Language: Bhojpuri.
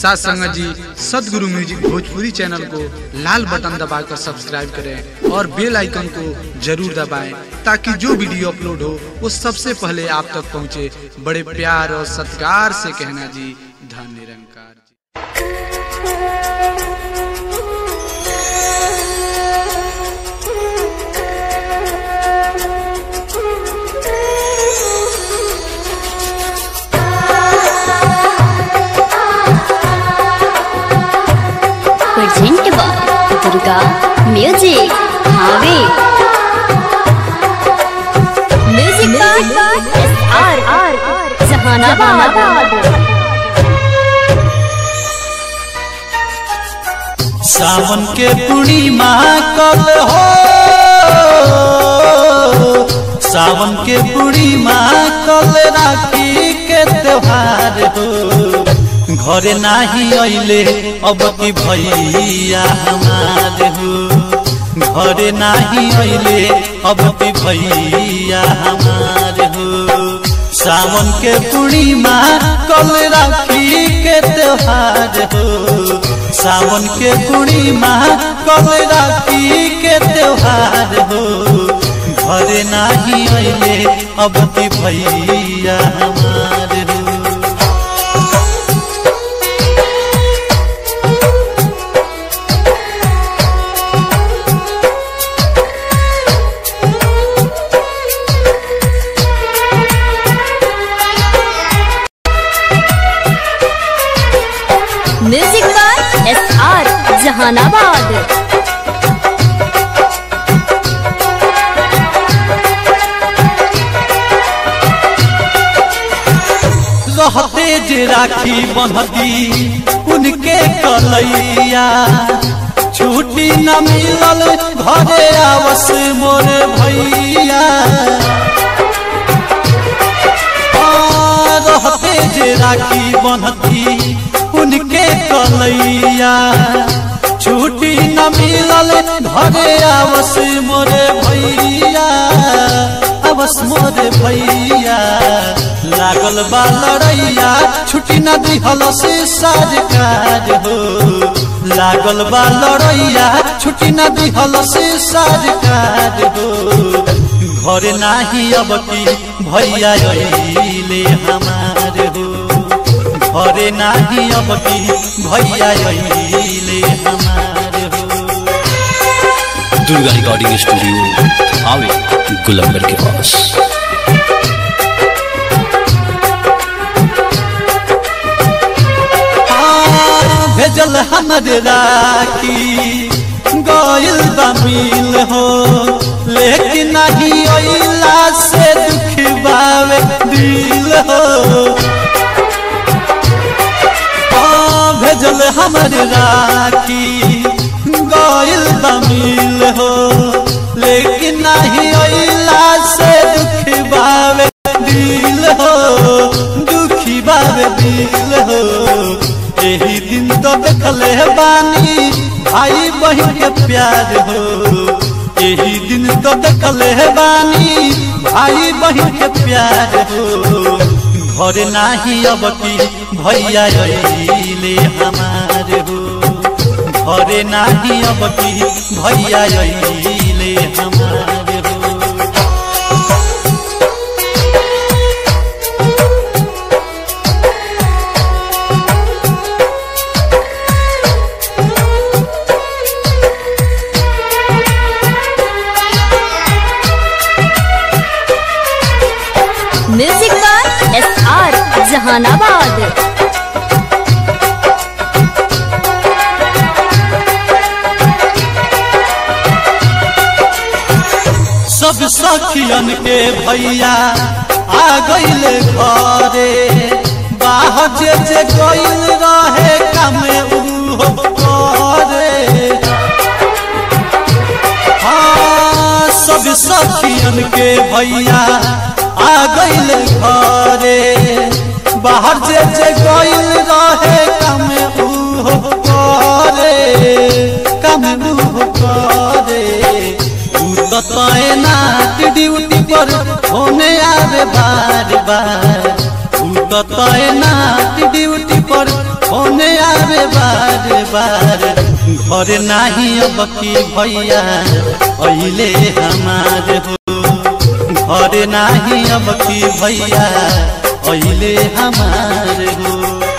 साथ संगत जी सदगुरु म्यूजिक भोजपुरी चैनल को लाल बटन दबाकर सब्सक्राइब करें और बेल आइकन को जरूर दबाएं ताकि जो वीडियो अपलोड हो वो सबसे पहले आप तक पहुंचे बड़े प्यार और सत्कार से कहना जी धन Nirankar ji present by Durga music हावे music by S R R Jahanabad सावन के पूर्णिमा कल हो सावन के पूर्णिमा कल राखी के त्योहार हो घरे नाही अइले अब की भैया हमार हो घरे नाही अइले अब की भैया हमार हो सावन के पूर्णिमा कल राखी के त्योहार हो सावन के पूर्णिमा कल राखी के त्योहार हो घरे नाही अइले अब की भैया हमार हो music by S R Jahanabad रहते जे राखी बंधती उनके कलैया छुट्टी न मिलल घरे आवस मोर भैया आ, रहते जे राखी बंधती उनके कलैया छुट्टी न मिलल घरे आवस मोर भैया आवस मोर भैया लागल बा लड़ैया छुट्टी न दिहल से साज काज हो लागल बा लड़ैया छुट्टी न दिहल से साज काज हो घर नाही अब की भैया अइले हमार हो घरे नाही अब की भैया अइले हमार हो दुर्गा रिकॉर्डिंग स्टूडियो आवे गुलंबर के पास हाँ, भेजल हमर राखी गइल बा मिल हो लेकिन नहीं अइला से दुख बावे दिल हो हाँ, भेजल हमर राखी गइल बा मिल हो लेकिन नहीं अइला से दुख बावे दिल हो दुखी बावे दिल हो यही दिन तो देखले बानी भाई बहन के प्यार हो यही दिन तो देखले बानी भाई बहन के प्यार हो घर नाही अब की भैया अइले हमार हो घरे नाही अब की भैया अइले हमार हो music by S R Jahanabad सब सखियन के भैया आ गइल घरे बाहर जे जे गइल रहे कामे उहो करे हाँ सब सखियन के भैया आ गइल घरे बाहर जे जे गइल रहे कामे उहो करे कामे उहो करे तू तो तैनात ड्यूटी पर होने आवे बार बार तू तो तैनात ड्यूटी पर होने आवे बार बार घर नाही अब की भैया अइले हमार हो घर नाही अब की भैया अइले हमार हो